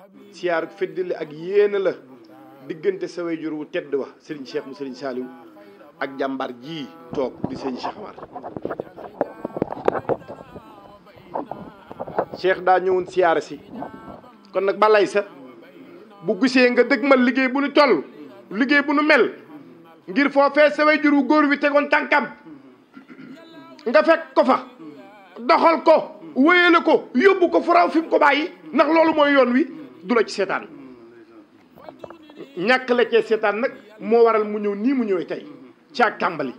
siyaar feddali ak yéena la diggante sa wayjur wu tedd wa sëriñ Cheikh mu sëriñ Saliou ak jàmbaar ji toog di sëriñ Cheikh Amar Cheikh daa ñëwoon siyaara si kon nag balay sa bu gisee nga dëgmal liggéey bu nu toll liggéey bu nu mel ngir foofee sa wayjur wu góor wi tegoon tànkam nga fekk ko fa doxal ko wéyale ko yóbbu ko fu raw fi mu ko bàyyi ndax loolu mooy yoon wi du la ci seetaan ñàkk la cee seetaan nag moo waral mu ñëw nii mu ñëwee tey ci ak tàmbali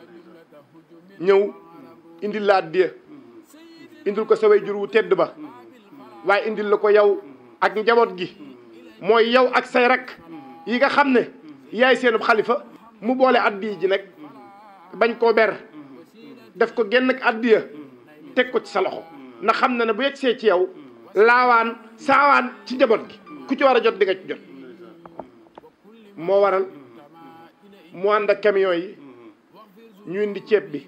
ñëw indil la addiya indil ko sa wayjur wu tedd ba waaye indil la ko yow ak njaboot gi mooy yow ak say rak yi nga xam ne yaay seenub xalifa mu boole addiya ji nag bañ koo ber def ko genn ak addiya teg ko ci sa loxo ndax xam na ne bu yegsee ci yow laawaan saawaan ci njaboot gi ku ci war a jot di nga ci jot moo waral mu ànd ak camion yi ñu indi ceeb bi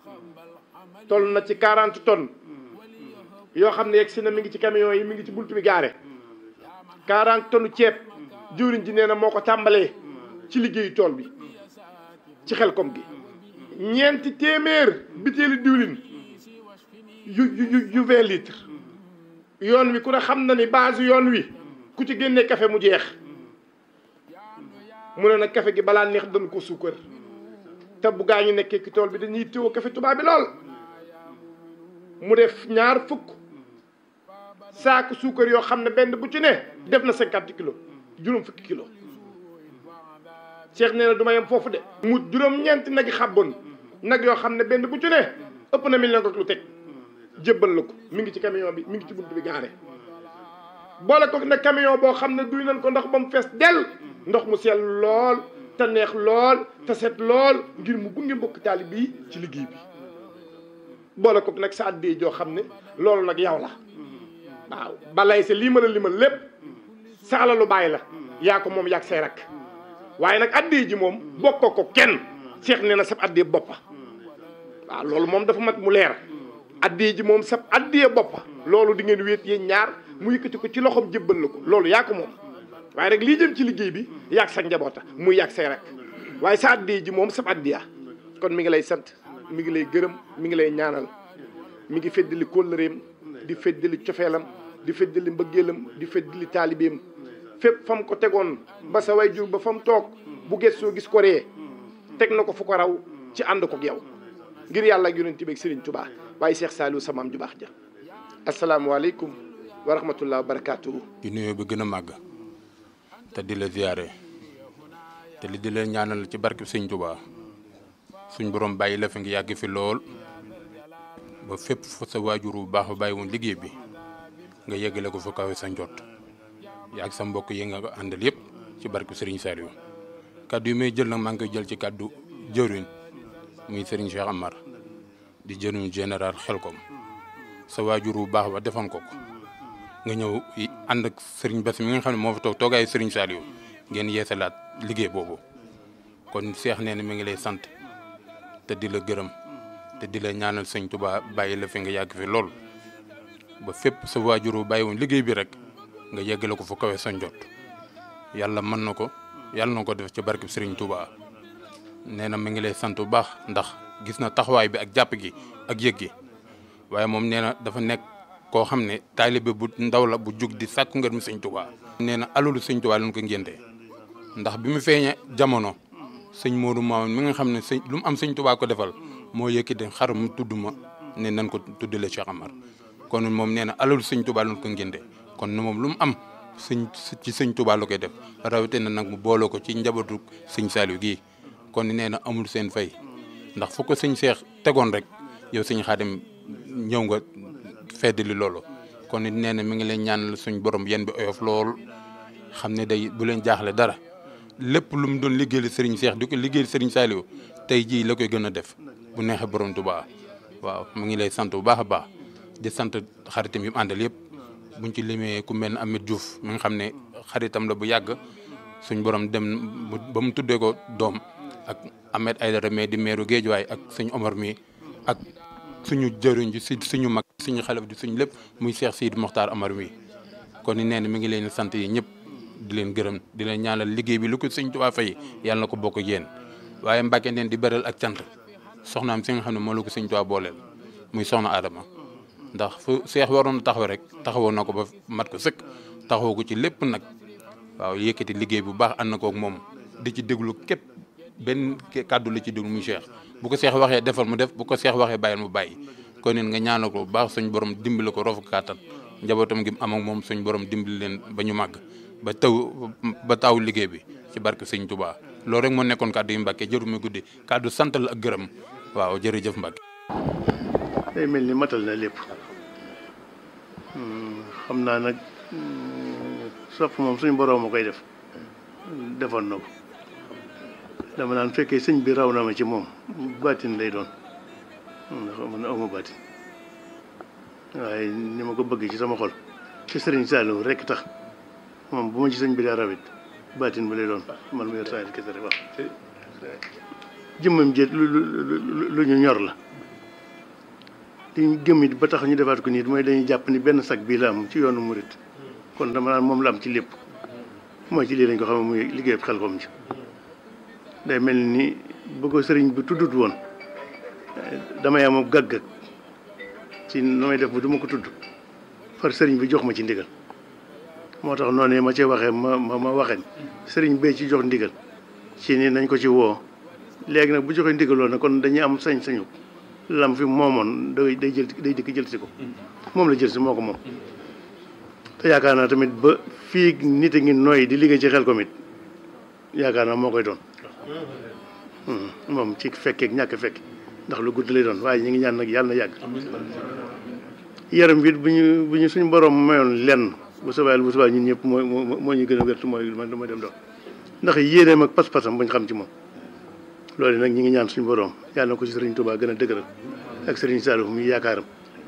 toll na ci 40 tonnes yoo xam ne yegg si na mi ngi ci camion yi mi ngi ci buntu bi gaare 40 tonnes ceeb jëwriñ ji nee na moo ko tàmbalee ci liggéeyu tool bi ci xelkom gi ñeenti téeméer bitéeli diwlin yu yu yu vingt litres yoon wi ku ne xam na ni base yoon wi ku ci génnee café mu jeex mu ne nag café gi balaa neex dañ ko suukar te bu gaa ñu nekkee ci tool bi dañuy téwoo café tubaab bi lool mu def ñaar fukk saaku suukar yoo xam ne benn bu ci ne def na cinquante kilos juróom fukki kilos Cheikh nee na du ma yem foofu de mu juróom-ñeenti nag yi xàbboon nag yoo xam ne benn bu ci ne ëpp na million ak lu teg jébbal la ko mi ngi ci camion bi mi ngi ci bunt bi gaare boole ko nag camion boo xam ne duy nañ ko ndox ba mu fees dell ndox mu sell lool te neex lool te set lool ngir mu gunge mbokk taalib bi ci liggéey bi boole ko nag sa addee joo xam ne loolu nag yow la waaw balay sa lii ma la limal lépp sa alalu bàyyi la yaa ko moom yaag say rak waaye nag addee ji moom bokkoo ko kenn seex nee na sab addee boppa waaw loolu moom dafa mat mu leer addee ji moom sab addee boppa loolu di ngeen wéet yéen ñaar mu yëkkati ko ci loxoom jébbal la ko loolu yaa ko moom waaye rek lii jëm ci liggéey bi yaag sa njaboota muy yaag say rek waaye sa addee ji moom sab addiya kon mi ngi lay sant mi ngi lay gërëm mi ngi lay ñaanal mi ngi feddali kóllëreem di feddali cofeelam di feddali mbëggeelam di feddali taalibeem fépp fa mu ko tegoon ba sa way jur ba fa mu toog bu gëstoo gis ko ree teg na ko fu ko raw ci ànd ko ak yow ngir yàlla ak yonent bi ak Serigne Touba waaye Cheikh Saliou sa maam ju baax ja asalaamualeykum wa rahmatullah wa barakaatuhu. di nuyoo bi gën a màgg te di la ziyaare te li di leen ñaanal ci barke Sëñ Touba suñ borom bàyyi la fi ngi yàgg fi lool ba fépp fa sa waajur bu baax ba bàyyi woon liggéey bi nga yeggale ko fa kawe sa njot yaag sa mbokk yi nga àndal yëpp ci barke Serigne Saliou kaddu yi may jël nag maa ngi koy jël ci kaddu jëwriñ muy Serigne Cheikh Amar di jëriñu général Xelkom sa waajur bu baax ba defoon ko ko nga ñëw ànd ak Serigne Bass mi nga xam ne moo fa toog toogaayu Serigne Saliou ngeen yeesalaat liggéey boobu kon Cheikh nee na mi ngi lay sant te di la gërëm te di la ñaanal sëñ Touba bàyyi la fi nga yàgg fi lool ba fépp sa waajur bu bàyyi woon liggéey bi rek nga yeggale ko fu kawe sa njot yàlla mën na ko yàlla na ko def ci barkeb Serigne Touba nee na mi ngi lay sant bu baax ndax gis na taxawaay bi ak jàpp gi ak yëg gi waaye moom nee na dafa nekk koo xam ne taalibe bu ndaw la bu jug di sàkku ngër mi sëñ Touba. nee na alalu sëñ Touba lañ ko ngénte ndax bi mu feeñee jamono sëñ Modou Mamoun mi nga xam ne sëñ lu mu am sëñ Touba ko defal moo yëkkati xar mu tudd ma ne nan ko tuddale Cheikh Amar kon moom nee na alalu sëñ Touba lañ ko ngénte kon moom lu mu am sëñ ci sëñ Touba la koy def rawatina nag mu booloo ko ci njabootu sëñ Saliou gii kon nee na amul seen fay ndax fu ko sëñ Cheikh tegoon rek yow sëñ Xaadim ñëw nga feddali loolu kon nee na mi ngi leen ñaanal suñ borom yéen bi oyof lool xam ne day bu leen jaaxle dara lépp lu mu doon liggéeyal sëriñ Cheikh di ko liggéeyal sëriñ Saliou tey jii la koy gën a def bu neexee borom Touba waaw mu ngi lay sant bu baax a baax di sant xaritam yi mu àndal yëpp. buñ ci limee ku mel ne Ameth Diouf mi nga xam ne xaritam la bu yàgg suñ borom dem ba mu tuddee ko doom ak Ahmed Aïdara mais di meeru Géejuwaay ak suñu Omar mi ak suñu jëriñ ji si suñu mag suñu xale di suñu lépp muy Cheikh Sidi Mokhtar Amar mi kon ni nee na mi ngi leen di sant yi ñëpp di leen gërëm di leen ñaanal liggéey bi lu ko sëñ Tuubaa fay yàlla na ko bokk yéen waaye Mbàkke neen di beral ak cant soxnaam si nga xam ne moo la ko sëñ Tuubaa booleel muy soxna Adama ndax fu seex waroon taxaw rek taxawoon na ko ba mat ko sëkk taxaw ko ci lépp nag waaw yëkkati liggéey bu baax ànd na kook moom di ci déglu képp benn kàddu la ci déglu muy seex bu ko seex waxee defal mu def bu ko seex waxee bàyyil mu bàyyi kon nit nga ñaanal ko bu baax suñ borom dimbali ko rofu kàttan njabootam gi am ak moom suñ borom dimbali leen ba ñu màgg ba taw ba taw liggéey bi ci barke sëñ Tuubaa loolu rek moo nekkoon kàddu yu Mbàkke jëru mi guddi kàddu sant la ak gërëm waaw jërëjëf Mbàkke day mel ni matal na lépp xam naa nag sopp moom suñu borom a koy def defoon na ko dama naan fekkee sëñ bi raw na ma ci moom baatin lay doon ndax man awma baatin waaye ni ma ko bëgg ci sama xol ci sëriñ Saliou rekk tax moom bu ma ci sëñ bi daa rawit baatin ba lay doon man mu yor saa kese rek wax jëmmam jét lu lu lu ñu ñor la li ñu gëm it ba tax ñu defaat ko nii mooy dañuy jàpp ni benn sag bii la am ci yoonu murit kon dama naan moom la am ci lépp mooy ci lii lañ ko xam muy liggéey xel kom ci day mel ni bu ko sëriñ bi tuddut woon damay am ab gàggag ci nu may def bu du ma ko tudd far sëriñ bi jox ma ci ndigal moo tax noonu ma ci waxee ma ma ma waxee sëriñ bee ci jox ndigal ci ni nañ ko ci woo léegi nag bu joxee ndigaloo na kon dañuy am sañ-sañu lam fi moomoon day day jël day dikk jël si ko moom la jël si moo ko moom te yaakaar naa tamit ba fii nit a ngi nooy di liggéey ci xel ko mit yaakaar naa moo koy doon moom ci fekkeek ñàkk fekk ndax lu gudd lay doon waaye ñu ngi ñaan nag yàlla na yàgg yaram bi bu ñu bu ñu suñu borom mayoon lenn bu soobee bu soobee ñun ñëpp moo moo ñu gën a wértu mooy man dama dem dox ndax yéeneem ak pas-pasam bu ñu xam ci moom loolu nag ñi ngi ñaan suñu borom yàlla na ko ci sëriñ Touba gën a dëgëral ak sëriñ Saliou muy yaakaaram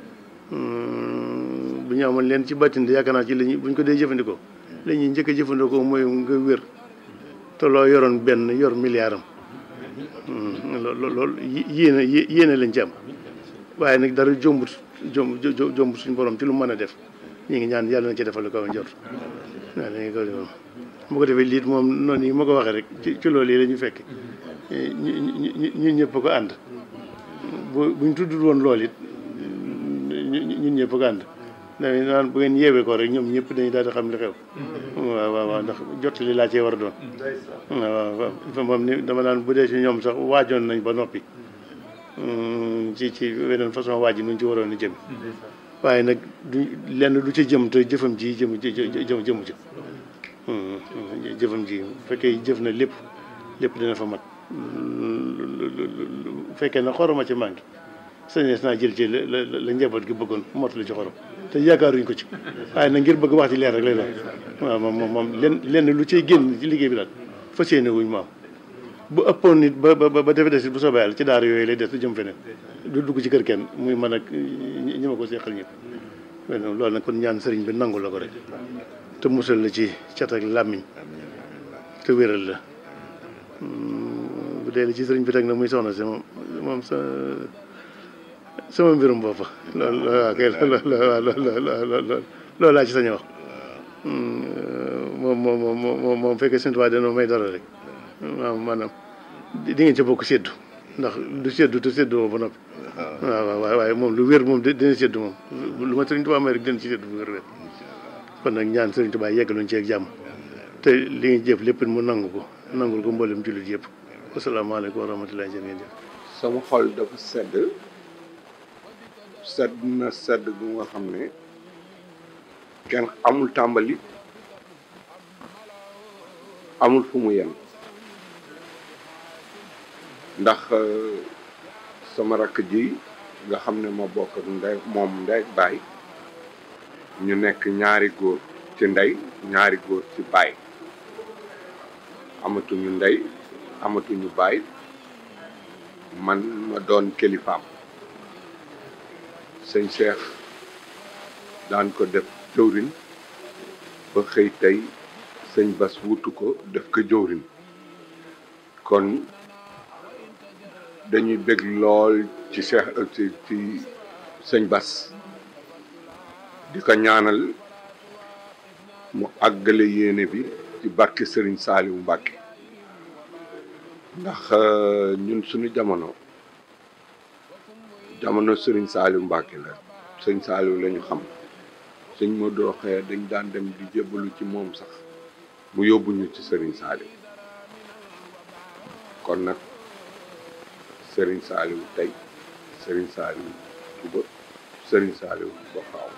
bu ñu amoon leen ci bàttin de yaakaar naa ci lañu bu ñu ko dee jëfandikoo la ñuy njëkk a jëfandikoo mooy nga wér te loo yoroon benn yor milliard am loolu loolu yéene yéene lañ ci am waaye nag dara jombut jomb jombut suñu borom ci lu mën a def ñu ngi ñaan yàlla na ci defal ko njort waaw dañuy ko defal bu ko defee liit moom noonu yi ma ko waxee rek ci ci loolu yi la ñu fekk ñu ñu ñun ñëpp ko ànd bu buñ tuddul woon lool it ñun ñëpp ko ànd dañuy naan bu ngeen yeewee ko rek ñoom ñëpp dañuy daal di xam li xew. waaw waaw waaw ndax jot li laa cee war a doon. waaw waaw moom ni dama naan bu dee ci ñoom sax waajoon nañ ba noppi. ci ci weneen façon waaj yi nuñ ci waroon a jëm. waaye nag du lenn du ci jëm te jëfam ji jëm jëm jëmu ci. jëfam ji bu fekkee jëf na lépp lépp dina fa mat. bu fekkee na xoroma ci manqué sañees naa jël ci la la la njaboot gi bëggoon mottali ci xorom te yaakaaruñ ko ci waaye nag ngir bëgg wax ci leer rek lay doon waaw moom moom moom lenn lenn lu cay génn ci liggéey bi daal fas yéene wuñ maam bu ëppoon nit ba ba ba defe des bu soobee yàlla ci daara yooyu lay des du jëm feneen du dugg ci kër kenn muy man ak ñi ma ko seqal ñëpp loolu nag kon ñaan sëriñ bi nangu la ko rek te musal la ci cat ak làmmiñ te wéral la bu dee ci sëriñ bi teg na muy soxna si moom moom sa sama mbirum boppa loolu waaw kay loolu loolu laa ci sañ wax moom moom moom moom fekkee seen tubaab dana may dara rek waaw maanaam di ngeen ca bokk séddu ndax du séddu te séddu ba noppi waaw waaw waaye moom lu wér moom dina séddu moom lu ma sëriñ tubaab may rek dina ci séddu bu wér wér kon nag ñaan sëriñ tubaab yeggaluñ ci ak jàmm te li nga jëf lépp mu nangu ko nangul ko mboolem jullit yëpp asalaamaaleykum wa rahmatulah jërë ngeen jëf sama xol dafa sedd sedd na sedd gu nga xam ne kenn amul tàmbali amul fu mu yem ndax sama rakk ji nga xam ne ma bokk ak ndey moom ndey baay ñu nekk ñaari góor ci ndey ñaari góor ci baay amatuñu ndey amatuñu baay man ma doon kilifaam sëñ Cheikh daan ko def jëwrin ba xëy tey sëñ Bas wutu ko def ko jëwrin kon dañuy bëgg lool ci Cheikh ci ci sëñ Bas di ko ñaanal mu àggale yéene bi ci barke Serigne Saliou Mbacke ndax ñun suñu jamono jamono Serigne Saliou Mbacke la sëñ Saliou la ñu xam sëñ Modou Rokhaya dañ daan dem di jébbalu ci moom sax mu yóbbuñu ci Serigne Saliou kon nag Serigne Saliou tey Serigne Saliou suba Serigne Saliou ba faaw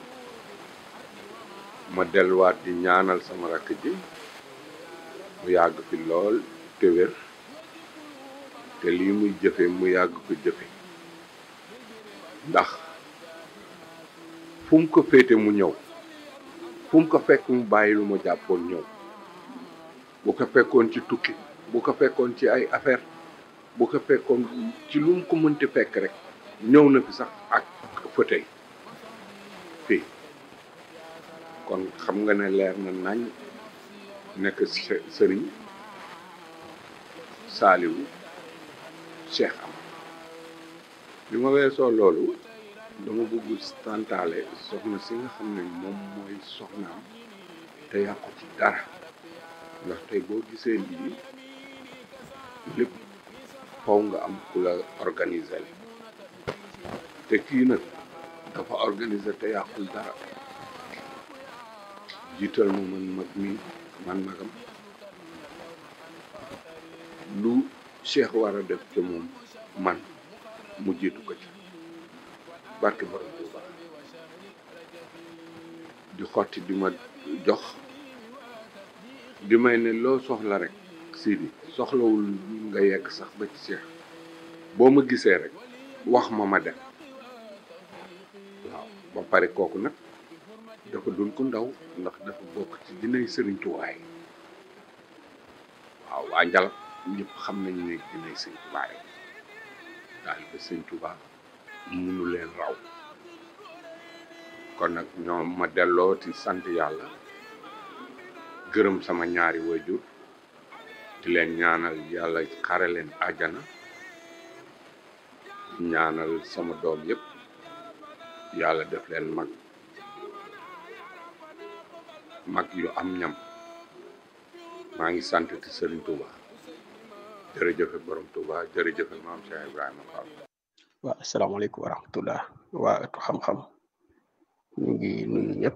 ma delluwaat di ñaanal sama rakk ji mu yàgg fi lool te wér te lii muy jëfe mu yàgg ko jëfe ndax fu mu ko féete mu ñëw fu mu ko fekk mu bàyyi lu ma jàppoon ñëw bu ko fekkoon ci tukki bu ko fekkoon ci ay affaire bu ko fekkoon ci lu mu ko mënti fekk rek ñëw na fi sax ak fauteuil fii kon xam nga ne leer na nañ nekk sëriñ Saliou Cheikh am bi ma weesoo loolu dama bëgg santaale soxna si nga xam ne moom mooy soxnaam te yàqu ci dara ndax tey boo gisee lii lépp faw nga am ku la organiser te kii nag dafa organiser te yàqul dara jiital ma man mag mi man magam lu Cheikh war a def te moom man mu jiitu ko ci barke borom Tuuba di xotti di ma jox di may ne loo soxla rek Sidi soxlawul nga yegg sax ba ci Cheikh boo ma gisee rek wax ma ma dem waaw ba pare kooku nag dafa dul ko ndaw ndax dafa bokk ci dinay sëriñ tuwaay waaw waa njalab ñëpp xam nañu ne dinay sëriñ tuwaay daal ba sëriñ Tuubaa munu leen raw kon nag ñoom ma delloo ci sant yàlla gërëm sama ñaari wajur di leen ñaanal yàlla xare leen àjjana ñaanal sama doom yëpp yàlla def leen mag mag yu am ñam maa ngi sant ci Serigne Touba jërëjëfe borom Touba jërëjëfe maam Cheikh Ibrahima Fall. waaw asalaamaaleykum wa rahmatullah waa ëttu xam-xam ñu ngi nuyu ñëpp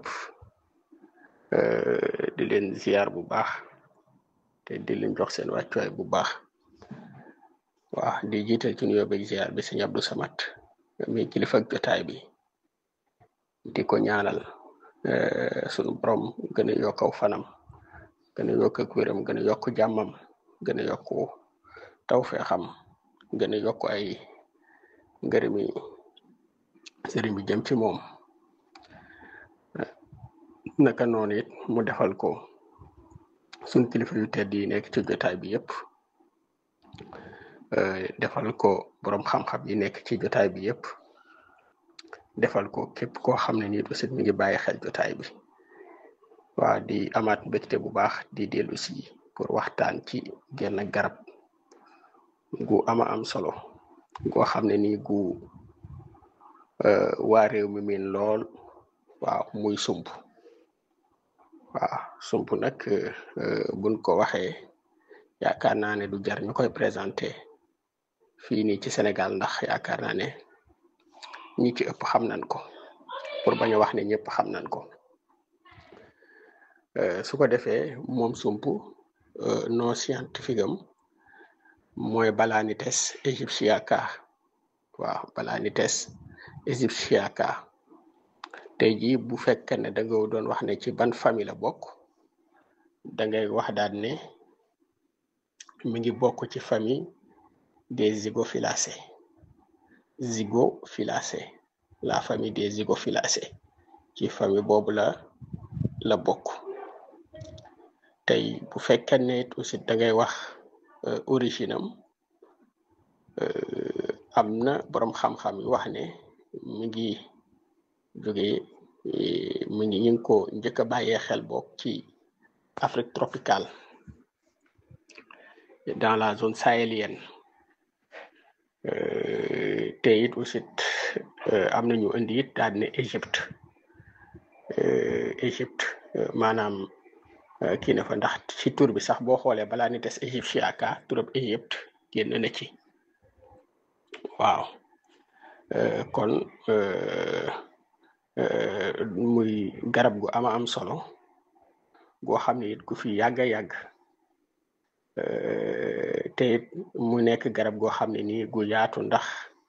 di leen ziar bu baax te di leen jox seen wàccuwaay bu baax waaw di jiital ci nuyoo beeg ziar bi sëñ Abdou Samad mi kilifa ak jotaay bi di ko ñaanal sunu borom gën a yokk aw fanam gën a yokk ak wéram gën a yokk jàmmam gën a yokk tawfeexam gën a yokk ay ngërëmi sëriñ bi jëm ci moom naka noonu it mu defal ko sun kilifa yu tedd yi nekk ci jotaay bi yëpp defal ko borom xam-xam yi nekk ci jotaay bi yëpp defal ko képp koo xam ne nii aussi mi ngi bàyyi xel jotaay bi waa di amaat mbégte bu baax di dellu si pour waxtaan ci genn garab gu ama am solo goo xam ne nii gu waa réew mi miin lool waaw muy sump waaw sump nag buñ ko waxee yaakaar naa ne du jar ñu koy présenté fii nii ci Sénégal ndax yaakaar naa ne ñi ci ëpp xam nañ ko pour bañ a wax ne ñëpp xam nañ ko su ko defee moom sump non scientifique am mooy Balanites egyptiaca waaw Balanites egyptiaca tey jii bu fekkee ne da nga doon wax ne ci ban famille la bokk da ngay wax daal ne mi ngi bokk ci famille des zygophyllacées zygophyllacées la famille des zygophyllacées ci famille boobu la la bokk tey bu fekkee ne aussi da ngay wax origine am am na boroom xam-xam yi wax ne mi ngi jóge mi ngi ñu ngi ko njëkk a bàyyee xel bokk ci Afrique tropicale dans la zone sahélienne te it aussi am na ñu indi it daal ne Égypte Égypte maanaam kii na fa ndax ci tur bi sax boo xoolee balaa ni des égyptiaka turab Égypte génn na ci waaw kon muy garab gu ama am solo goo xam ne it ku fi yàgg a yàgg te it mu nekk garab goo xam ne nii gu yaatu ndax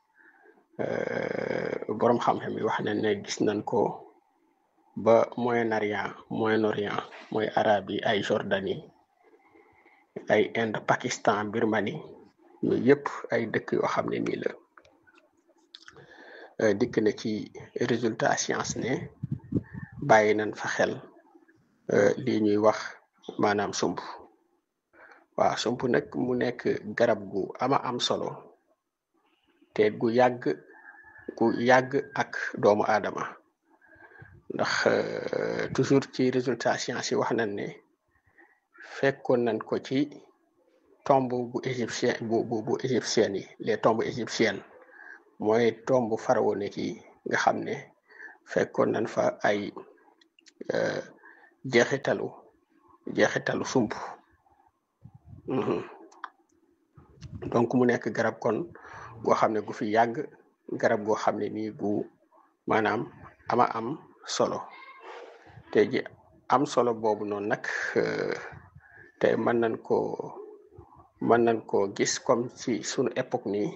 boroom xam-xam yi wax nañ ne gis nañ ko ba Moyen-Orient Moyen-Orient mooy arab yi ay Jordanie ay Inde Pakistan Birmanie yooyu yëpp ay dëkk yoo xam ne nii la dikk na ci résultat science ne bàyyi nañ fa xel lii ñuy wax maanaam sump waaw sump nag mu nekk garab gu ama am solo te gu yàgg gu yàgg ak doomu aadama ndax toujours ci résultat science yi wax nañ ne fekkoon nañ ko ci tombe bu égyptien bu bu bu égyptienne yi les tombes égyptiennes mooy tombe pharaonique yi nga xam ne fekkoon nañ fa ay jeexitalu jeexitalu sump donc mu nekk garab kon goo xam ne gu fi yàgg garab goo xam ne nii gu maanaam ama am solo te ji am solo boobu noonu nag te mën nañ ko mën nañ koo gis comme ci sunu époque nii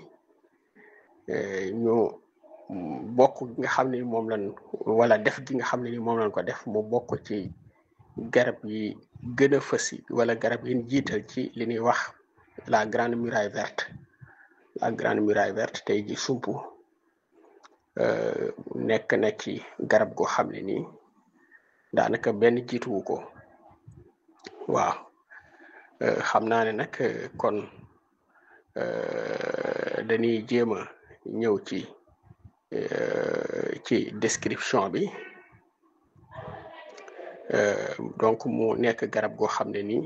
ñu bokk gi nga xam ne moom lañ wala def gi nga xam ne ni moom lañ ko def mu bokk ci garab yi gën a fës wala garab yi jiital ci li ñuy wax la grande muraille verte la grande muraille verte tey ji sump nekk na ci garab goo xam ne nii daanaka benn jiituwu ko waaw xam naa ne nag kon dañuy jéem a ñëw ci ci description bi donc mu nekk garab goo xam ne nii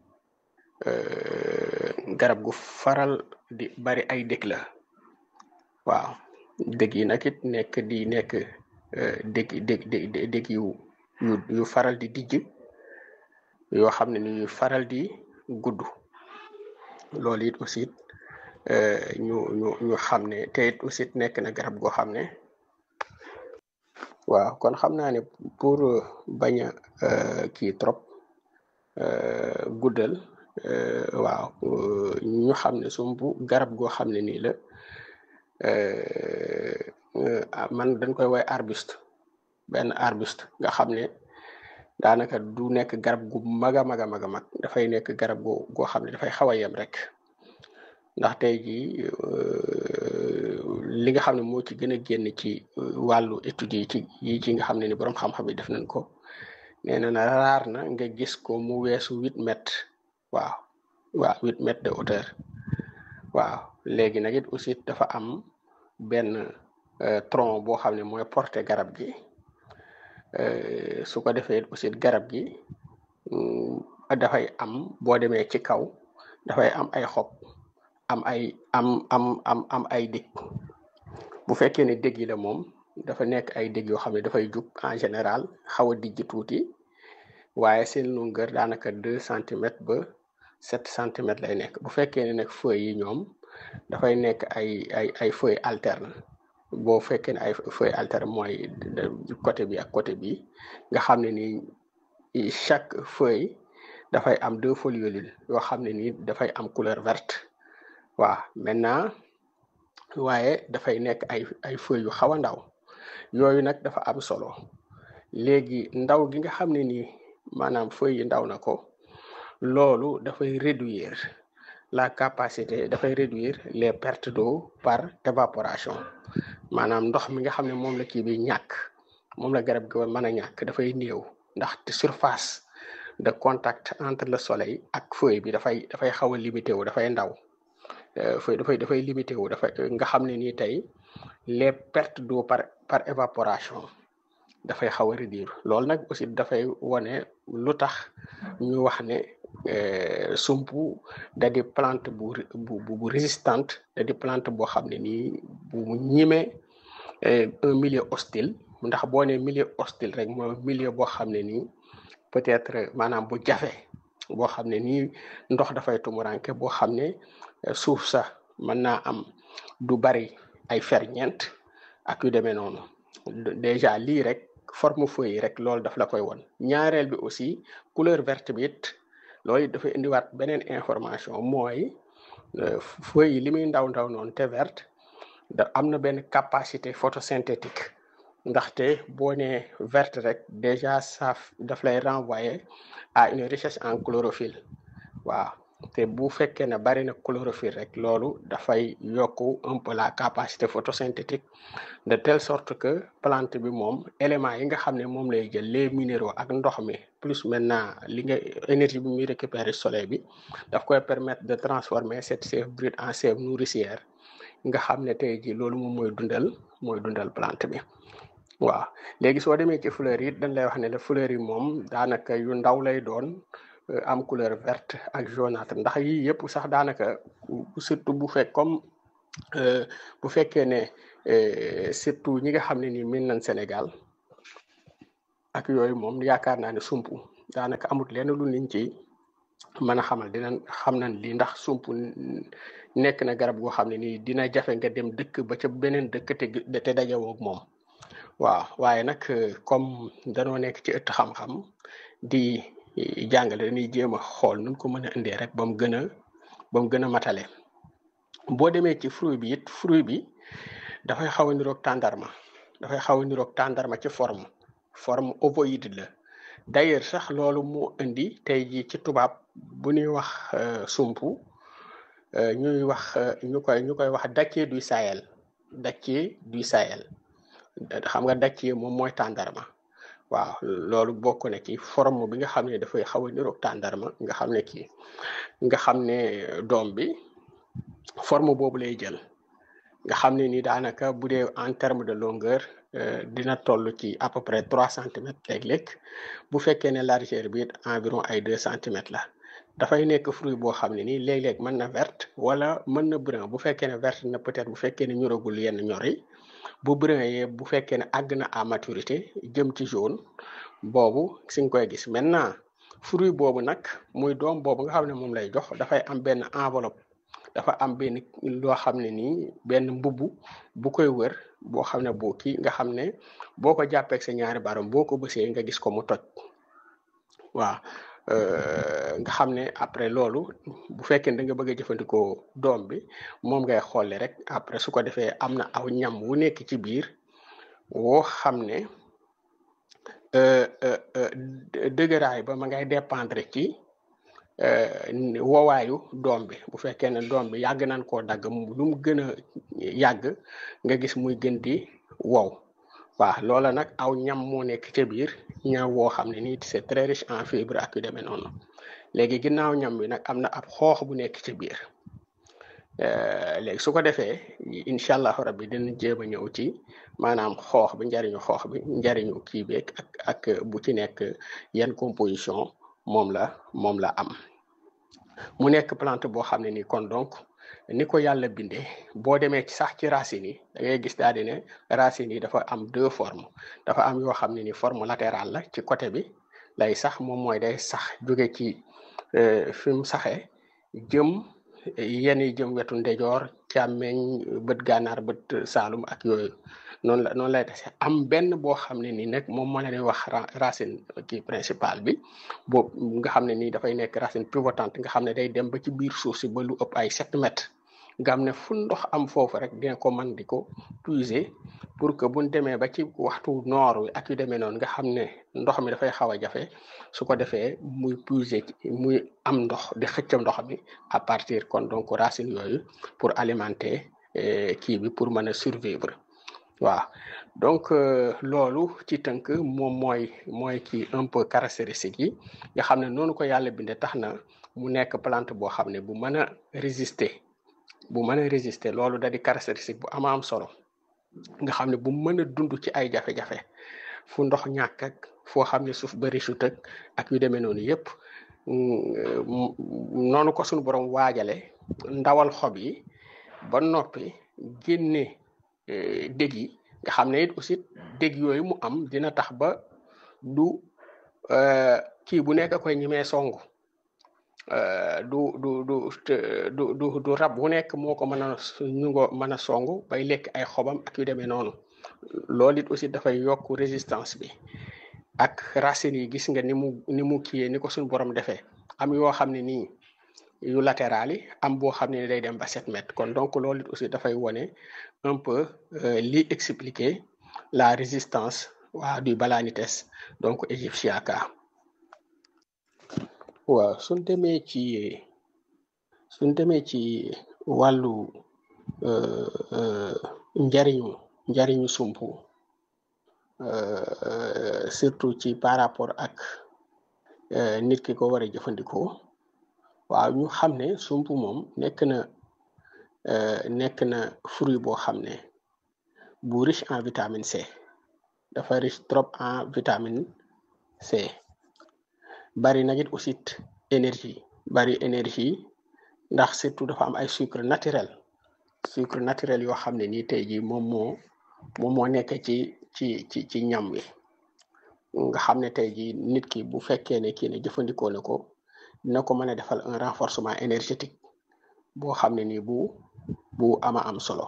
garab gu faral di bari ay dëkk la waaw dëkk yi nag it nekk di nekk dëkk dëkk dëkk yu yu yu faral di dijj yoo xam ne ni yu faral di gudd loolu it aussi ñu ñu ñu xam ne te it aussi nekk na garab goo xam ne waaw kon xam naa ne pour bañ a kii trop guddal waaw ñu xam ne sumpu garab goo xam ne nii la man dañ koy woy arbuste benn arbuste nga xam ne daanaka du nekk garab gu mag a mag a mag a mag dafay nekk garab goo goo xam ne dafay xaw a yem rek ndax tey jii li nga xam ne moo ci gën a génn ci wàllu études yi ci yi ci nga xam ne ni boroom xam-xam yi def nañ ko nee na na raar na nga gis ko mu weesu huit mètres waaw waaw huit mètres de hauteur waaw léegi nag it aussi dafa am benn tronc boo xam ne mooy porter garab gi su ko defee aussi garab gi dafay am boo demee ci kaw dafay am ay xob am ay am am am am ay dég bu fekkee ne dég yi la moom dafa nekk ay dég yoo xam ne dafay jug en général xaw a dijj tuuti waaye seen longueur daanaka deux centimètres ba sept centimètres lay nekk bu fekkee ne nag feuilles yi ñoom dafay nekk ay ay ay feuilles alternes boo fekkee ne ay feuilles alternes mooy côté bi ak côté bi nga xam ne ni chaque feuille dafay am deux folioles yoo xam ne nii dafay am couleur verte waaw maintenant waaye dafay nekk ay ay feuilles yu xaw a ndaw yooyu nag dafa am solo léegi ndaw gi nga xam ne nii maanaam feuilles yi ndaw na ko loolu dafay réduire la capacité dafay réduire les pertes d'eau par évaporation maanaam ndox mi nga xam ne moom la kii bi ñàkk moom la garab gi mën a ñàkk dafay néew ndax surface de contact entre le soleil ak feuille bi dafay dafay xaw a limité wu dafay ndaw feuille dafay dafay limité wu dafay nga xam ne nii tey les pertes d'eau par par évaporation dafay xaw a réduire loolu nag aussi dafay wone lu tax ñu wax ne sumpu da di plante bu bu bu résistante da di plante boo xam ne nii bu ñime un milieu hostile ndax boo ne milieu hostile rek mooy milieu boo xam ne nii peut-être maanaam bu jafe boo xam ne nii ndox dafay tumuranke boo xam ne suuf sax mën naa am du bari ay ferñeent ak yu demee noonu déjà lii rek forme feuille yi rek loolu daf la koy won ñaareel bi aussi couleur verte bi it loolu it dafay indiwaat beneen information mooy feuille yi li muy ndaw ndaw noonu te verte da am na benn capacité photosynthétique ndaxte boo nee verte rek déjà ça daf lay renvoyer à une richesse en chlorophylle waaw te bu fekkee ne bari na chlorophylle rek loolu dafay yokku un peu la capacité photosynthétique de telle sorte que plante bi moom éléments yi nga xam ne moom lay jël les minéraux ak ndox mi plus maintenant li nga énergie bi muy récupérer soleil bi daf koy permettre de transformer cette sève brute en sève nourricière nga xam ne tey jii loolu moom mooy dundal mooy dundal plante bi waaw léegi soo demee ci fleurs yi dañ lay wax ne la fleurs yi moom daanaka yu ndaw lay doon am couleur verte ak jaunâtre ndax yii yëpp sax daanaka surtout bu fekk comme bu fekkee ne surtout ñi nga xam ne nii min nañ Sénégal ak yooyu moom yaakaar naa ne sump daanaka amut lenn lu niñ ci mën a xamal dinañ xam nañ lii ndax sump nekk na garab goo xam ne nii dina jafe nga dem dëkk ba ca beneen dëkk te te dajewoo ak moom waaw waaye nag comme danoo nekk ci ëtt xam-xam di jàngale dañuy jéem a xool nuñ ko mën a indee rek ba mu gën a ba mu gën a matale boo demee ci fruit bi it fruit bi dafay xaw a niroog tàndarma dafay xaw a niroog tàndarma ci forme forme ovoïde la d'ailleurs sax loolu moo indi tey jii ci tubaab bu ñuy wax sumpu ñuy wax ñu koy ñu koy wax dattier du Sahel dattier du Sahel xam nga dattier moom mooy tàndarma waaw loolu bokk na ci forme bi nga xam ne dafay xaw a niroog tàndarma nga xam ne kii nga xam ne doom bi forme boobu lay jël nga xam ne ni daanaka bu dee en terme de longueur dina toll ci à peu près trois centimètres léeg-léeg bu fekkee ne largeur bi environ ay deux centimètres la dafay nekk fruit boo xam ne nii léeg-léeg mën na verte wala mën na brun bu fekkee ne verte na peut-être bu fekkee ne ñoragul yenn ñor yi bu brun yee bu fekkee ne àgg na à maturité jëm ci jaune boobu si nga koy gis maintenant fruit boobu nag muy doom boobu nga xam ne moom lay jox dafay am benn enveloppe dafa am benn loo xam ne nii benn mbubb bu koy wër boo xam ne boo kii nga xam ne boo ko jàppeeg sa ñaari baram boo ko bësee nga gis ko mu toj waaw nga xam ne après loolu bu fekkee da nga bëgg a jëfandikoo doom bi moom ngay xolle rek après su ko defee am na aw ñam wu nekk ci biir woo xam ne dëgëraay ba ma ngay dépendre ci wowaayu doom bi bu fekkee ne doom bi yàgg nañ koo dagg lu mu gën a yàgg nga gis muy gën di wow waaw loola nag aw ñam moo nekk ca biir ñam woo xam ne nii c'est très riche en fibre ak yu demee noonu léegi ginnaaw ñam bi nag am na ab xoox bu nekk ca biir léegi su ko defee incha allahu rabbi dina jéem a ñëw ci maanaam xoox bi njariñu xoox bi njariñu kii beeg ak ak bu ci nekk yan composition moom la moom la am mu nekk plante boo xam ne nii kon donc ni ko yàlla bindee boo demee ci sax ci racines yi da ngay gis daal di ne racines yi dafa am deux formes dafa am yoo xam ne ni forme latérale la ci côté bi lay sax moom mooy day sax jóge ci fi mu saxee jëm yenn yi jëm wetu ndejoor càmmeñ bët gànnaar bët saalum ak yooyu noonu la noonu lay tase am benn boo xam ne nii nag moom moo leen wax racine kii principale bi boobu nga xam ne nii dafay nekk racine pivotante nga xam ne day dem ba ci biir suuf si ba lu ëpp ay sept mètres nga xam ne fu ndox am foofu rek dina ko mën di ko puiser pour que buñ demee ba ci waxtu noor wi ak yu demee noonu nga xam ne ndox mi dafay xaw a jafe su ko defee muy puiser muy am ndox di xëccam ndox mi à partir kon donc racine yooyu pour alimenter kii bi pour mën a survivre waaw donc loolu ci tënk moom mooy mooy ci un peu caractéristique yi nga xam ne noonu ko yàlla bindee tax na mu nekk plante boo xam ne bu mën a résister bu mën a résister loolu da di caractéristique bu ama am solo nga xam ne bu mën a dund ci ay jafe-jafe fu ndox ñàkk ak foo xam ne suuf bari su tëg ak yu demee noonu yépp noonu ko suñu borom waajale ndawal xob yi ba noppi génne dég yi nga xam ne it aussi dég yooyu mu am dina tax ba du kii bu nekk koy ñimee songu du du du du du du rab bu nekk moo ko mën a ñu ngo mën a songu bay lekk ay xobam ak yu demee noonu loolu it aussi dafay yokk résistance bi ak racines yi gis nga ni mu ni mu kiyee ni ko suñu borom defee am yoo xam ne nii yu latéral yi am boo xam ne day dem ba sept mètres kon donc loolu it aussi dafay wone un peu li expliquer la résistance waa du balanites donc égyptiaca waaw suñ demee ci suñ demee ci wàllu njariñu njariñu sumpu surtout ci par rapport ak nit ki ko war a jëfandikoo waaw ñu xam ne sumpu moom nekk na nekk na fruit boo xam ne bu riche en vitamine C dafa riche trop en vitamine C bari na it aussi énergie bari énergie ndax surtout dafa am ay sucre naturel sucre naturel yoo xam ne nii tey jii moom moo moom moo nekk ci ci ci ci ñam wi nga xam ne tey jii nit ki bu fekkee ne kii ne jëfandikoo na ko dina ko mën a defal un renforcement énergétique boo xam ne nii bu bu ama am solo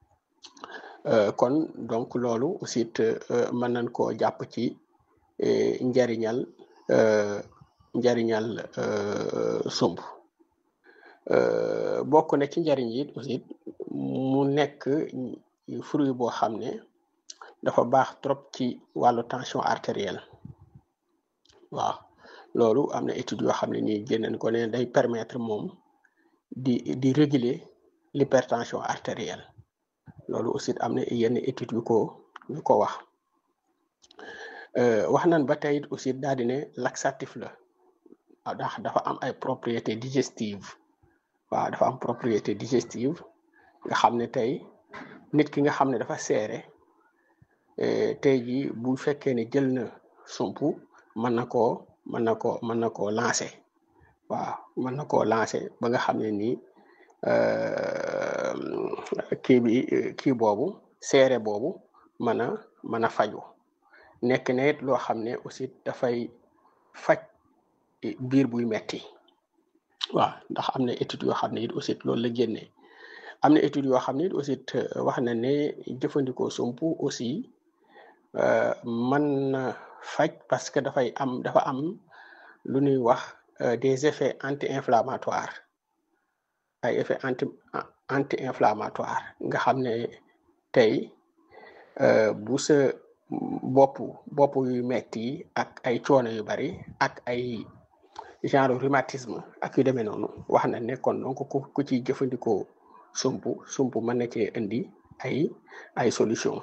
kon donc loolu aussi mën nañ koo jàpp ci njariñal njariñal sump bokk na ci njariñ yi aussi mu nekk fruit boo xam ne dafa baax trop ci wàllu tension artérielle waaw loolu am na étude yoo xam ne nii génnañ ko ne day permettre moom di di réguler l'hypertension artérielle loolu aussi am na yenn étude yu ko yu ko wax wax nañ ba tey aussi daal di ne laxatif la ndax dafa am ay propriété digestive waaw dafa am propriété digestive nga xam ne tey nit ki nga xam ne dafa seere tey jii bu fekkee ne jël na sumpu mën na koo mën na ko mën na koo lancé waaw mën na koo lancé ba nga xam ne nii kii bi kii boobu seere boobu mën a mën a faju nekk na it loo xam ne aussi dafay faj biir buy metti waaw ndax am na étude yoo xam ne it aussi loolu la génne am na étude yoo xam ne it aussi wax na ne jëfandikoo sumpu aussi mën na faj parce que dafay am dafa am lu ñuy wax des effets anti-inflammatoires ay effets anti anti-inflammatoire nga xam ne tey bu sa bopp bopp yu metti ak ay coono yu bari ak ay genre rhumatisme ak yu demee noonu wax na ne kon donc ku ku ci jëfandikoo sumpu sumpu mën na cee indi ay ay solution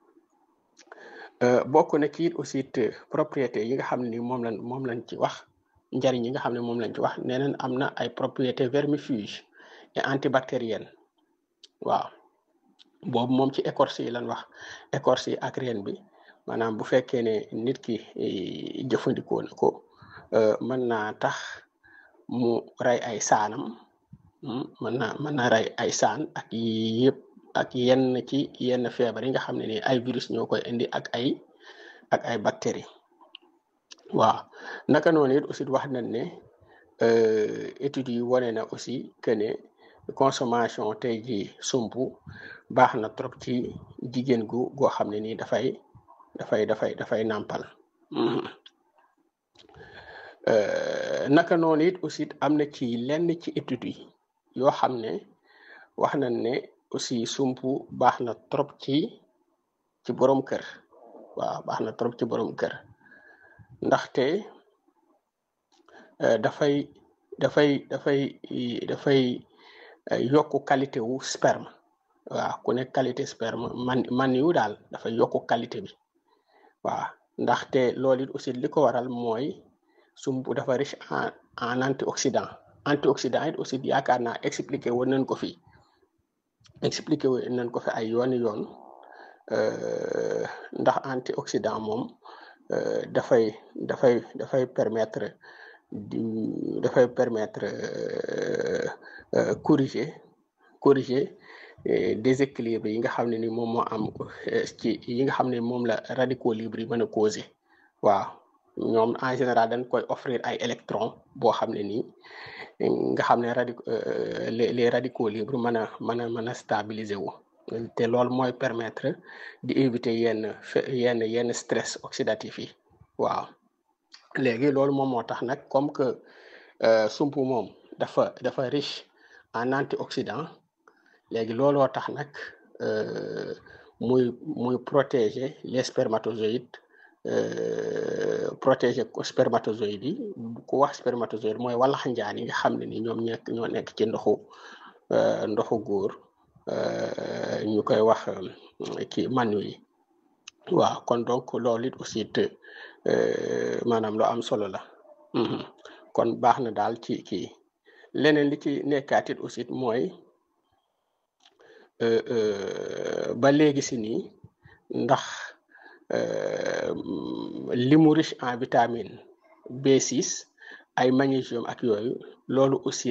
bokk na ci aussi propriété yi nga xam ne ni moom lañ moom lañ ci wax njariñ yi nga xam ne moom lañ ci wax nee nañ am na ay propriété vermifuge et antibactérienne waaw boobu moom ci écorce yi lañ wax écorce yi ak reen bi maanaam bu fekkee ne nit ki jëfandikoo na ko mën naa tax mu rey ay saanam mën na mën na rey ay saan ak yëpp ak yenn ci yenn feebar yi nga xam ne ni ay virus ñoo koy indi ak ay ak ay bactéries waaw naka noonu it aussi wax nañ ne études yi wane na aussi que ne consommation tey ji sumpu baax na trop ci jigéen gu goo xam ne nii dafay dafay dafay dafay nàmpal naka noonu it aussi am na ci lenn ci études yi yoo xam ne wax nañ ne aussi sumpu baax na trop ci ci borom kër waaw baax na trop ci borom kër ndaxte dafay dafay dafay dafay yokku qualité wu sperme waaw ku nekk qualité sperme man man yu daal dafay yokku qualité bi waaw ndaxte loolu it aussi li ko waral mooy sumpu dafa riche en en antioxydant antioxydant it aussi yaakaar naa expliqué woon nañ ko fi expliqué woon nañ ko fi ay yooni yoon ndax antioxydant moom dafay dafay dafay permettre di dafay permettre corriger corriger déséquilibre yi nga xam ne ni moom moo am ci yi nga xam ne moom la radicaux libres yi mën a causé waaw ñoom en général dañ koy offrir ay électrons boo xam ne nii nga xam ne radi les les radicaux libres mën a mën a mën a stabiliser wu te loolu mooy permettre di éviter yenn yenn yenn stress oxydatif yi waaw léegi loolu moom moo tax nag comme que sump moom dafa dafa riche en antioxydant léegi looloo tax nag muy muy protéger les spermatozoïdes protéger spermatozoïdes yi ku wax spermatozoïde mooy walax njaan yi nga xam ne ni ñoom nekk ñoo nekk ci ndoxu ndoxu góor ñu koy wax kii manu yi waaw kon donc loolu it aussi te maanaam lu am solo la kon baax na daal ci kii leneen li ci nekkaat it aussi mooy ba léegi si nii ndax li mu riche en vitamine B6 ay magnésium ak yooyu loolu aussi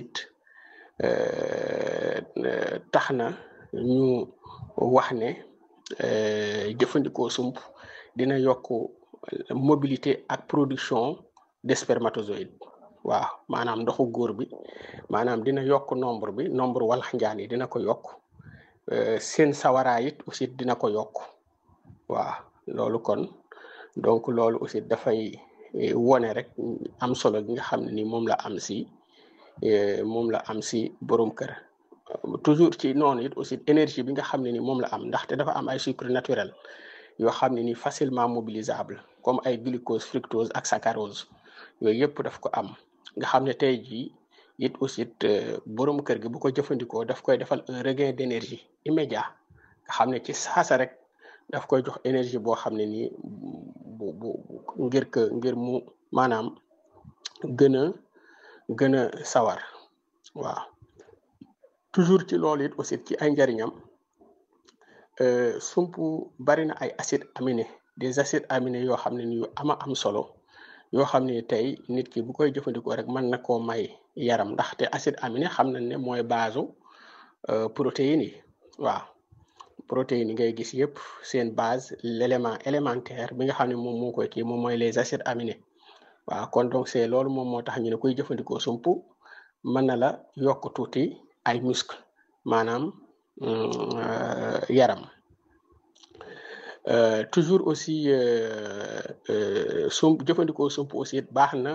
tax na ñu wax ne jëfandikoo sump dina yokk mobilité ak production de spermatozoïde waaw maanaam ndoxu góor bi maanaam dina yokk nombre bi nombre walax njaan yi dina ko yokk seen sawaraay it aussi dina ko yokk waaw loolu kon donc loolu aussi dafay wone rek am solo gi nga xam ne ni moom la am si moom la am si borom kër toujours ci noonu it aussi énergie bi nga xam ne ni moom la am ndaxte dafa am ay sucre naturel yoo xam ne ni facilement mobilisable comme ay glucose fructose ak saccharose yooyu yëpp daf ko am nga xam ne tey jii it aussi borom kër gi bu ko jëfandikoo daf koy defal un regain d'énergie immédiat nga xam ne ci saasa rek daf koy jox énergie boo xam ne nii bu bu ngir que ngir mu maanaam gën a gën a sawar waaw toujours ci loolu it aussi ci ay njariñam sump bari na ay acides aminés des acides aminés yoo xam ne ni yu ama am solo yoo xam ne tey nit ki bu koy jëfandikoo rek mën na koo may yaram ndaxte acide aminé xam nañ ne mooy base protéines yi waaw protéines yi ngay gis yëpp seen base l'élément élémentaire bi nga xam ne moom moo koy kii moom mooy les acides aminés waaw kon donc c'est loolu moom moo tax ñu ne koy jëfandikoo sump mën na la yokk tuuti ay muscle maanaam yaram toujours aussi sump jëfandikoo sump aussi baax na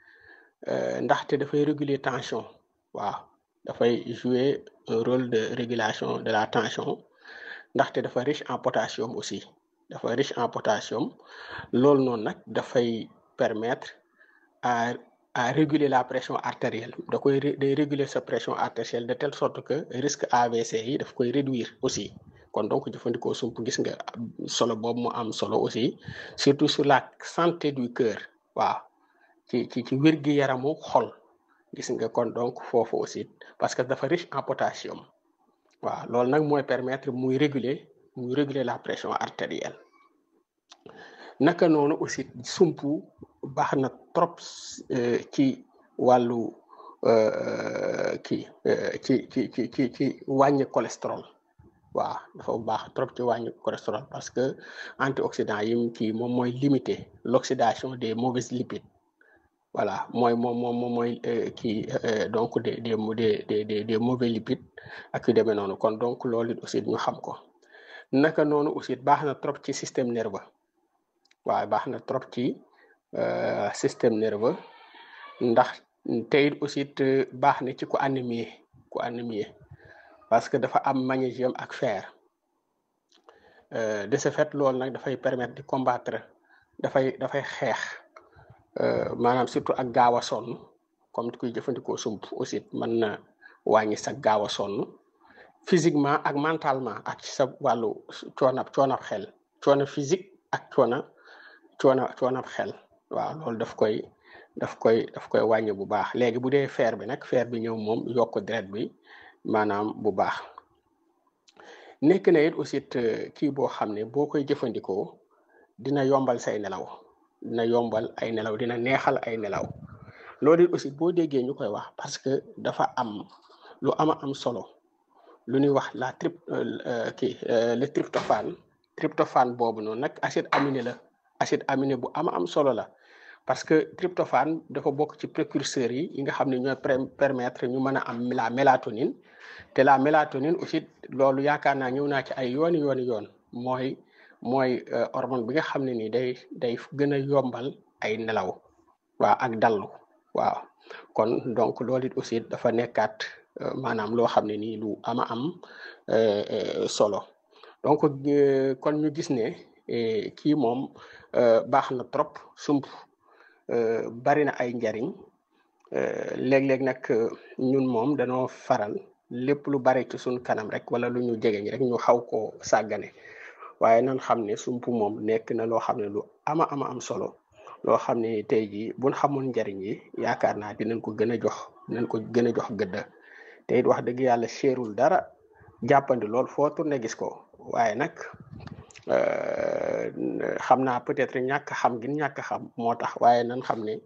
ndaxte dafay réguler tension waaw dafay jouer un rôle de régulation de la tension ndaxte dafa riche en potassium aussi dafa riche en potassium loolu noonu nag dafay permettre à à réguler la pression artérielle da koy day réguler sa pression artérielle de telle sorte que risque AVC yi daf koy réduire aussi kon donc jëfandikoo sump gis nga solo boobu mu am solo aussi surtout sur la santé du cœur waaw ci ci ci wér-gi yaramu xol gis nga kon donc foofu aussi parce que dafa riche en potassium waaw loolu nag mooy permettre muy réguler muy réguler la pression artérielle naka noonu aussi sump baax na trop ci wàllu kii ci ci ci ci ci wàññi cholestérol waaw dafa baax trop ci wàññi cholestérol parce que antioxydant yi kii moom mooy limiter l'oxydation des mauvais lipides voilà mooy moom moom moom mooy kii donc des des des des des mauvais lipides ak yu demee noonu kon donc loolu aussi ñu xam ko naka noonu aussi baax na trop ci système nerveux waaw baax na trop ci système nerveux ndax tey aussi baax na ci ku anémie ku anémie parce que dafa am magnésium ak fer de ce fait loolu nag dafay permettre di combattre dafay dafay xeex maanaam surtout ak gaaw a sonn comme kuy jëfandikoo sump aussi mën na wàññi sa gaaw a sonn physiquement ak mentalement ak ci sa wàllu coonab coonab xel coono physique ak coona coona coonab xel waaw loolu daf koy daf koy daf koy wàññi bu baax léegi bu dee fer bi nag fer bi ñëw moom yokk deret bi maanaam bu baax nekk na it aussi kii boo xam ne boo koy jëfandikoo dina yombal say nelaw dina yombal ay nelaw dina neexal ay nelaw loolu it aussi boo déggee ñu koy wax parce que dafa am lu ama am solo lu ñuy wax la trip kii le tryptophane tryptophane boobu noonu nag acide aminé la acide aminé bu ama am solo la parce que tryptophane dafa bokk ci précurseurs yi yi nga xam ne ñooy permettre ñu mën a am la mélatonine te la mélatonine aussi loolu yaakaar naa ñëw naa ci ay yooni yooni yoon mooy mooy hormone bi nga xam ne nii day day gën a yombal ay nelaw waaw ak dallu waaw kon donc loolu it aussi dafa nekkaat maanaam loo xam ne nii lu ama am solo donc kon ñu gis ne kii moom baax na trop sump bari na ay njariñ léeg-léeg nag ñun moom danoo faral lépp lu bari ci suñ kanam rek wala lu ñu jegeñ rek ñu xaw koo sàggane waaye nan xam ne sump moom nekk na loo xam ne lu ama ama am solo loo xam ne tey jii buñ xamoon njariñ yi yaakaar naa dinañ ko gën a jox dinañ ko gën a jox gëdda te it wax dëgg yàlla seerul dara jàppandi lool foo tourné gis ko waaye nag xam naa peut-être ñàkk xam gi ñàkk xam moo tax waaye nan xam ne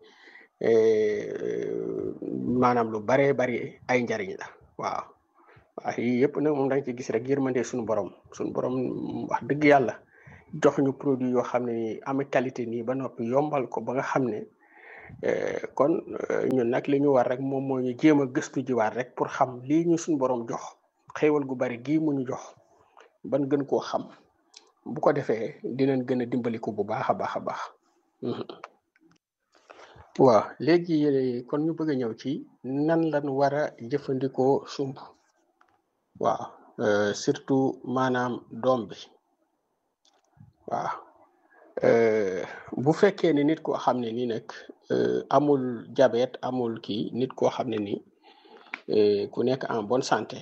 maanaam lu baree bari ay njariñ la waaw waaw yii yëpp nag moom da nga ci gis rek yërmande suñu borom suñu borom wax dëgg yàlla jox ñu produit yoo xam ne nii am qualité nii ba noppi yombal ko ba nga xam ne kon ñun nag li ñu war rek moom moo ñu jéem a gëstu jiwaat rek pour xam lii ñu suñu borom jox xéewal gu bari gii mu ñu jox ban gën koo xam bu ko defee dinañ gën a dimbaliku bu baax a baax a baax waaw léegi kon ñu bëgg a ñëw ci nan lañ war a jëfandikoo sump waaw surtout maanaam doom bi waaw bu fekkee ne nit koo xam ne nii nag amul diabète amul kii nit koo xam ne nii ku nekk en bonne santé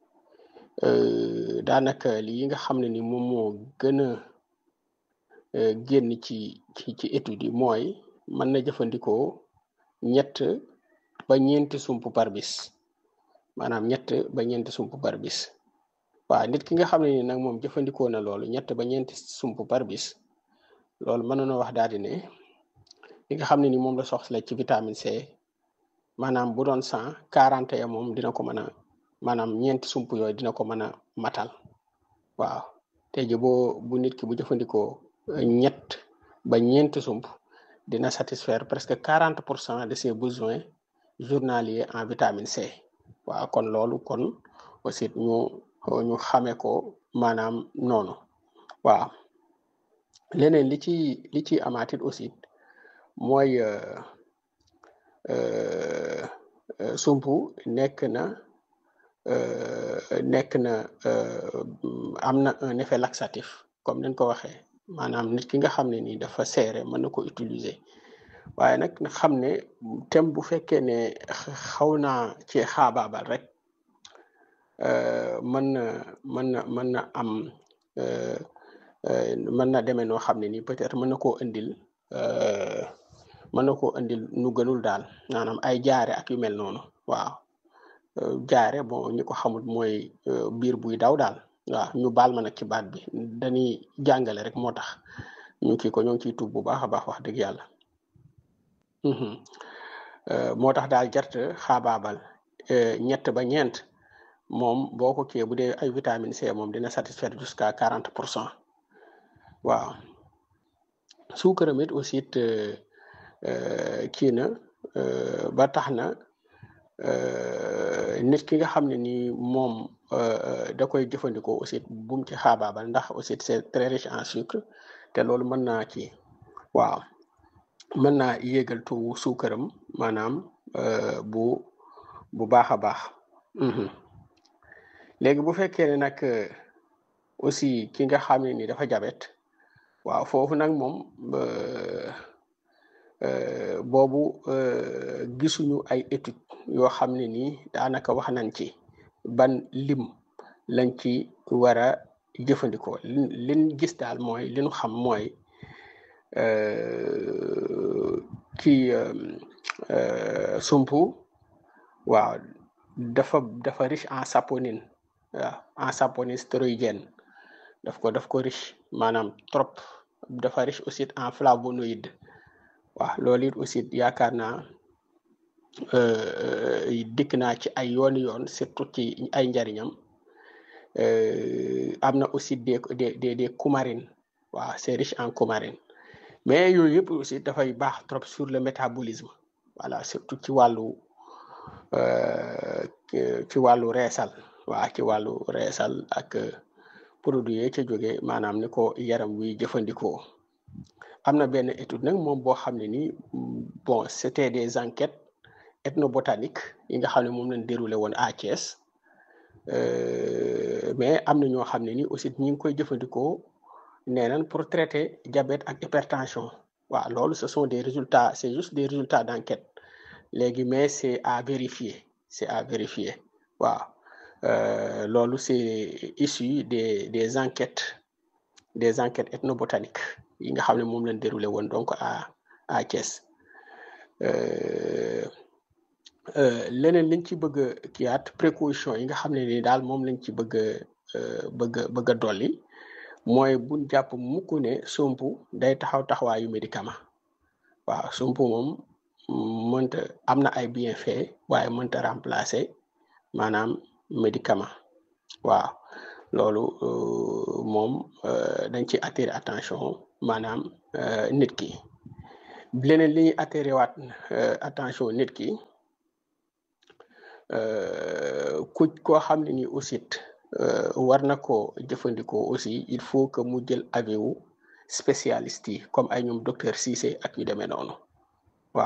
daanaka lii nga xam ne ni moom moo gën a génn ci ci ci étude yi mooy mën na jëfandikoo ñett ba ñeenti sump par bis maanaam ñett ba ñeenti sump par bis waaw nit ki nga xam ne ni nag moom jëfandikoo na loolu ñett ba ñeenti sump par bis loolu mën na wax daal di ne li nga xam ne ni moom la soxla ci vitamine C maanaam bu doon cent quarante ya moom dina ko mën a maanaam ñeenti sump yooyu dina ko mën a matal waaw tey ji boo bu nit ki bu jëfandikoo ñett ba ñeenti sump dina satisfaire presque quarante pour cent de ses besoins journaliers en vitamine C waaw kon loolu kon aussi ñu ñu xamee ko maanaam noonu waaw leneen li ci li ci amaatit aussi mooy sumpu nekk na nekk na am na un effet laxatif comme nañ ko waxee maanaam nit ki nga xam ne nii dafa seere mën na ko utiliser waaye nag na xam ne tem bu fekkee ne xaw naa ci xaabaabal rek mën na mën na mën na am mën na demee noo xam ne nii peut-être mën na koo indil mën na koo indil nu gënul daal maanaam ay jaare ak yu mel noonu waaw jaare bon ñi ko xamul mooy biir buy daw daal waaw ñu baal ma nag ci baat bi dañuy jàngale rek moo tax ñu kii ko ñoo ngi ciy tuub bu baax a baax wax dëgg yàlla moo tax daal jart xaabaabal ñett ba ñeent moom boo ko kii bu dee ay vitamine C moom dina satisfaire jusqu'à quarante pour cent waaw suukaram it aussi it kii na ba tax na nit ki nga xam ne nii moom da koy jëfandikoo aussi bum ci xaabaabal ndax aussi c'est très riche en sucre te loolu mën naa kii waaw mën naa yéegal tuwu suukaram maanaam bu bu baax a baax léegi bu fekkee ne nag aussi ki nga xam ne ni dafa jabet waaw foofu nag moom boobu gisuñu ay étude yoo xam ne nii daanaka wax nañ ci ban lim lañ ci war a jëfandikoo liñ gis daal mooy li ñu xam mooy kii sumpu waaw dafa dafa riche en saponine waaw en saponine stéroïdienne daf ko daf ko riche maanaam trop dafa riche aussi en flavonoïde waaw loolu it aussi yaakaar naa dikk naa ci ay yooni yoon surtout ci ay njariñam am na aussi des des des des coumarines waaw c'est riche en coumarine mais yooyu yëpp aussi dafay baax trop sur le métabolisme voilà surtout ci wàllu ci wàllu reesal waa ci wàllu reesal ak produit yi ca jóge maanaam ni ko yaram wi jëfandikoo am na benn étude nag moom boo xam ne ni bon c'était des enquêtes ethnobotaniques yi nga xam ne moom lañ déroulé woon à Thiès mais am na ñoo xam ne ni aussi ñi ngi koy jëfandikoo nee nañ pour traiter diabète ak hypertension waaw loolu ce sont des résultats c'est juste des résultats d'enquête léegi mais c'est à vérifier c'est à vérifier waaw loolu c'est issu des des enquêtes des enquêtes ethnobotaniques yi nga xam ne moom lañ déroulé woon donc à à Thiès leneen liñ ci bëgg a kiyaat précaution yi nga xam ne ni daal moom lañ ci bëgg a bëgg a bëgg a dolli mooy buñ jàpp mukk ne sump day taxaw taxawaayu médicament waaw sump moom mënta am na ay bienfait waaye mënta remplacer maanaam médicament waaw loolu moom dañ ci attirer attention maanaam nit ki leneen li ñuy attirer waat attention nit ki ku koo xam ne ni aussi war na ko jëfandikoo aussi il faut que mu jël avis wu spécialiste yi comme ay ñoom docteur Cissé ak ñu demee noonu